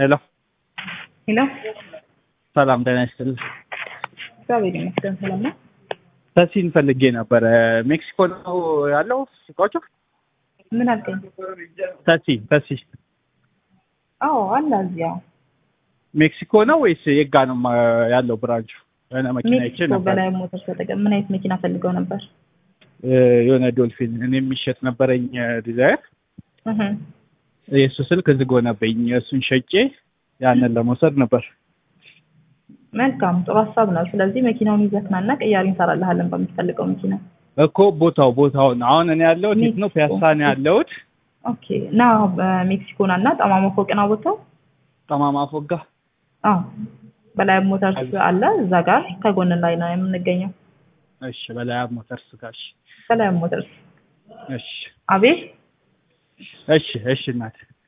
ሄሎ ሄሎ ሰላም ጤና ይስጥልኝ። እግዚአብሔር ይመስገን ሰላም ነው። ተሲን ፈልጌ ነበረ። ሜክሲኮ ነው ያለው እቃዎቹ? ምን አልከኝ? ተሲ ተሲ አዎ አለ እዚያው ሜክሲኮ ነው ወይስ የጋ ነው ማ- ያለው ብራንቹ? የሆነ መኪና ይቼ ሜክሲኮ ነበር በላይ ሞተር ተጠቀም። ምን አይነት መኪና ፈልገው ነበር? እ፣ የሆነ ዶልፊን እኔ የሚሸጥ ነበረኝ ዲዛይር እህ የእሱ ስልክ ዝግ ሆነብኝ። እሱን ሸጬ ያንን ለመውሰድ ነበር። መልካም ጥሩ ሀሳብ ነው። ስለዚህ መኪናውን ይዘክናና ቅያሪ እንሰራልሃለን በምትፈልገው መኪና። እኮ ቦታው ቦታውን አሁን እኔ ያለሁት የት ነው? ሜክሲኮ። ፒያሳ ነው ያለሁት። ኦኬ እና በሜክሲኮ ና እና ጠማማ ፎቅና ቦታው ጠማማ ፎጋ አዎ በላይ ሞተርስ አለ እዛ ጋር ከጎን ላይ ነው የምንገኘው። እሺ፣ በላይ ሞተርስ ጋር እሺ፣ በላይ ሞተርስ እሺ፣ አቤት እሺ፣ እሺ እናት